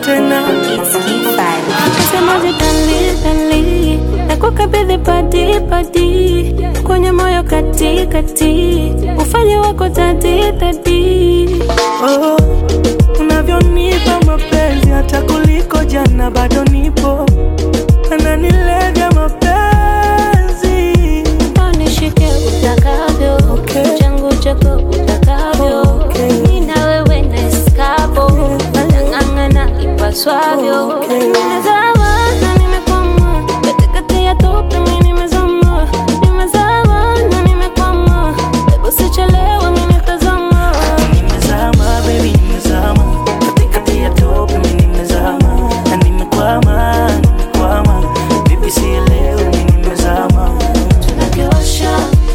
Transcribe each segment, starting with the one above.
tena It's Key Semaje dali dali nakukabidhi padi padi kwenye moyo kati kati ufanye wako dadi dadi oh, unavyonipa mapenzi hata kuliko jana bado nipo ananilevya mapenzi nishike utakavyo Okay. changu chako utakavyo Okay. mi na wewe na eskapo tang'ang'ana ipaswavyo Okay. nimezama na nimekwama katikati ya tope mi nimezama nimezama na nimekwama hebu sichelewe mi nitazama nimezama baby nimezama katikati ya tope mi nimezama na nimekwama nimekwama bibi sielewi mi nimezama tunakiwasha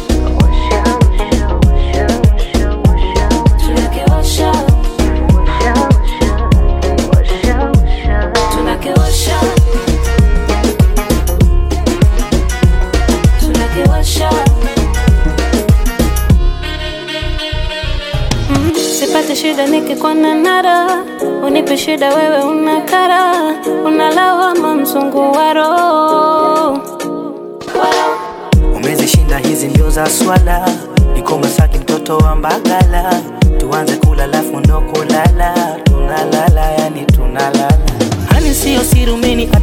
tunakiwasha tunakiwasha tunakiwasha Mm, sipate shida nikikwana nara unipe shida wewe unakara unalawama mzungu wa roho umezishinda hizi ndio za swala niko Masaki mtoto wa Mbagala tuanze kula lafu ndo kulala tunalala yani tunalala hani sio siri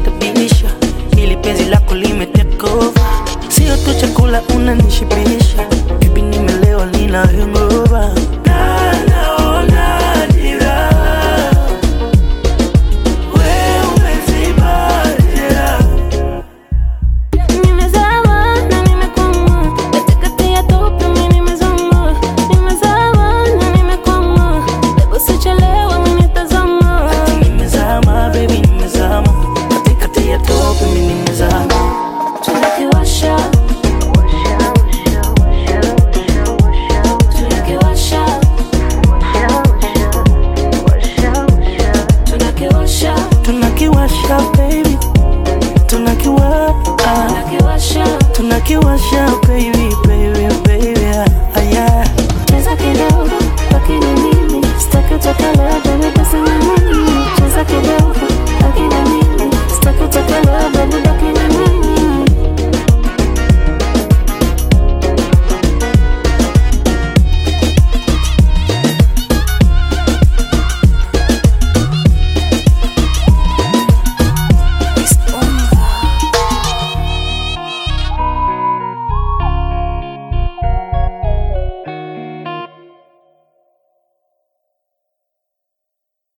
umenikatabisha ili penzi lako limetekova sio tu chakula unanishibisha